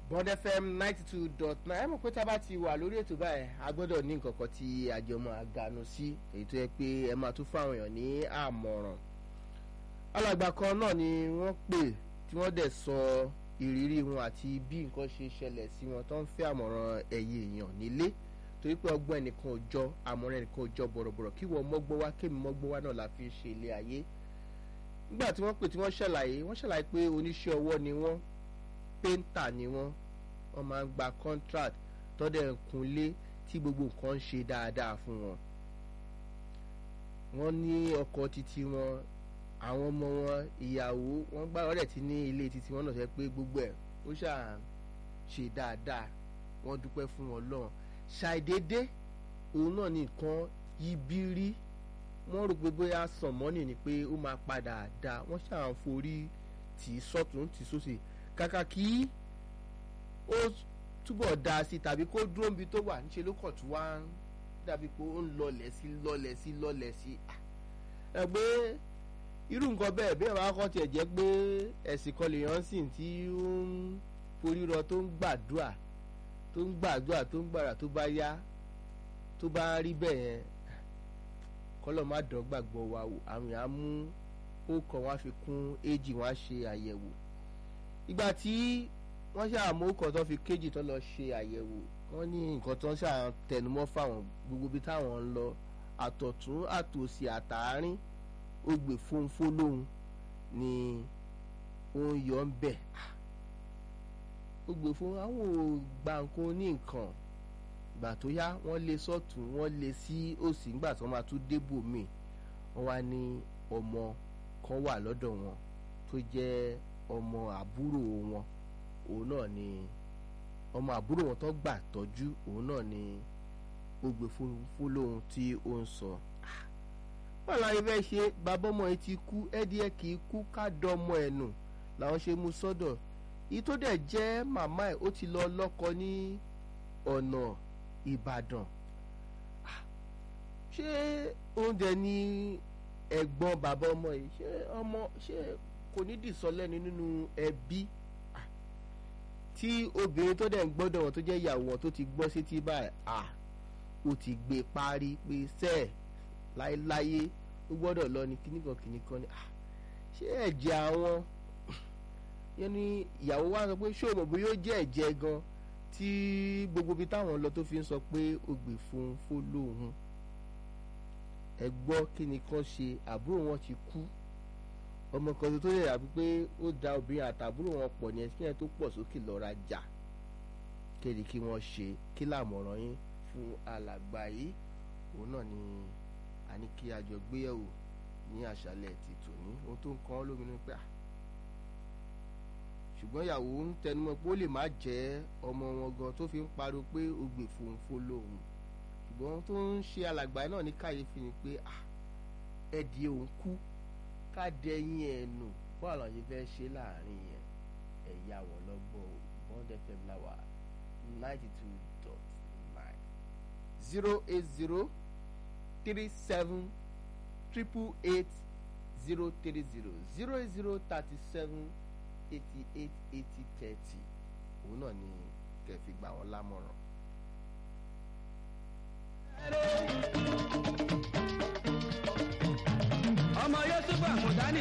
bond fm ninety two dot nine ẹ mọ̀ pé tá a bá ti wà lórí ètò báyìí a gbọ́dọ̀ ní nǹkan kan tí àjọmọ̀ àgànù sí èyí tó yẹ pé ẹ máa tún fáwọn èèyàn ní àmọ̀ràn alàgbà kan náà ni wọ́n pè tí wọ́n dẹ̀ sọ ìrírí wọn àti bí nǹkan ṣe ṣẹlẹ̀ sí wọn tó ń fẹ́ àmọ̀ràn ẹ̀yẹ èèyàn nílé torí pé ọgbọ́n ẹnìkan ò jọ àmọ̀ràn ẹnìkan ò jọ bọ̀rọ̀bọ̀rọ̀ kí wọ́n mọ́gbọ́n wá kémi mọ́gbọ́n wá náà la fi ń ṣe ilé ayé nígbà tí wọ́n pè tí wọ́n ṣàlàyé wọ́n ṣàlàyé pé oníṣẹ́ ọwọ́ ni wọ́n péńtà ni wọ́n wọ́n máa ń gba contract tọ́dẹ̀ ń kunlé tí gbogbo nǹkan ń ṣe dáadáa fún wọn wọ́n ní ọkọ̀ títí wọn àwọn ọmọ wọn ìyàwó wọn gbá ọ̀rẹ́ tí ní ilé títí wọn náà sẹ pé gbogbo ẹ̀ ó ṣà ṣe dáadáa wọ́n dúpẹ́ fún wọn lọ́hùn ṣàìdédé òun náà nìkan yíbírí wọ́n rò pé bóyá sànmọ́nì ni pé ó máa padà dá wọ́n ṣàn forí tì í sọ́tún tì í sósì kàkà kí ó túbọ̀ da sí tàbí kó dúró níbi tó wà níṣẹ́ ló kàn tún wá ń dàbí pé ó ń lọlẹ̀ sí lọlẹ̀ sí lọlẹ̀ sí ẹ pé irú nǹkan bẹ́ẹ̀ bí ẹ̀rọ akọ́ tiẹ̀ jẹ́ pé ẹ̀sìn kan lèèyàn sìn tí ó ń forí rọ tó ń gbàdúrà tó ń gbàdúrà tó ń gbàrà tó bá yá tó bá rí bẹ́ẹ̀ yẹn kọ́lọ̀ má dán gbàgbọ́ wa wò àwọn èèyàn á mú ó kàn wá fi kún éjì wọ́n á ṣe àyẹ̀wò ìgbà tí wọ́n ṣàmú kan tó fi kéjì tó lọ ṣe àyẹ̀wò wọ́n ní nǹkan tó ń ṣàn tẹnumọ́ fáwọn gbogbo bí táwọn ń lọ àtọ̀tún àtòsí àtàárín ó gbè fónfó lóhun ni ó ń yọ ń bẹ̀ ó gbè fún àwọn ò gba nǹkan ní nǹkan ìgbà tó yá wọ́n lé sọ́tún wọ́n lé sí òsì nígbà tí wọ́n máa tún débò míì wọ́n wá ní ọmọ kan wà lọ́dọ̀ wọn tó jẹ́ ọmọ àbúrò wọn òun náà ni ọmọ àbúrò wọn tó gbà tọ́jú òun náà ni ó gbé fún lóhun tí ó ń sọ wọ́n láyé fẹ́ ṣe bàbá ọmọ yìí ti kú ẹ́díẹ̀ kì í kú ká dọ́mọ ẹ̀ nù làwọn ṣe mú sọ́dọ̀ yìí tó dẹ̀ jẹ́ màmá ẹ̀ ó ti lọ lọ́kọ ní ọ̀nà Ìbàdàn ṣé oúnjẹ ní ẹ̀gbọ́n bàbá ọmọ yìí ṣé ọmọ ṣé kò ní dìsọ́lẹ́ni nínú ẹbí tí obìnrin tó dẹ̀ ń gbọ́dọ̀ wọn tó jẹ́ ìyàwó wọn tó ti gbọ́ sí ti báyìí à ó ti gbé parí pé sẹ́ẹ̀ láéláyé ó gbọ́dọ̀ lọ ní kíníkan kíníkan ni ṣé ẹ̀jẹ̀ àwọn yẹn ni ìyàwó wa sọ pé ṣé o mọ̀ bóyá ó jẹ́ ẹ̀jẹ̀ gan tí gbogbo ibi táwọn lọ tó fi ń sọ pé ó gbè fún fólóhùn ẹ gbọ́ kí ni kan ṣe àbúrò wọn ti kú ọmọ kan tó yẹ àbí pé ó da obìnrin àtàbúrò wọn pọ̀ ní ẹsẹ̀ tó pọ̀ sókè lọ́ra jà kéde kí wọ́n ṣe kí làmọ̀ràn yín fún alàgbà yìí òun náà ni a ní kí a jọ gbéyẹ̀wò ní àṣálẹ̀ ti tòní ohun tó ń kàn án lóminú pé à ṣùgbọ́n ìyàwó ń tẹnumọ́ pé ó lè má jẹ́ ọmọ wọn gan tó fi ń pariwo pé ó gbè fòǹfò lòun ṣùgbọ́n tó ń ṣe alàgbà náà ní kàyéfì ni pé à ẹ̀dì òun kú ká dẹyìn ẹ̀ nù bọ́ọ̀ lọ́n ṣe fẹ́ ṣe láàrin yẹn ẹ̀yà wọ̀ lọ́gbọ̀n bond fm láwà ninety two dot nine zero eight zero three seven triple eight zero three zero zero eight zero thirty seven eighty eight eighty thirty òun náà ni kẹfì gbà wọn lámọ̀ràn. ọmọ yóò túbọ̀ àmọ̀dá ní.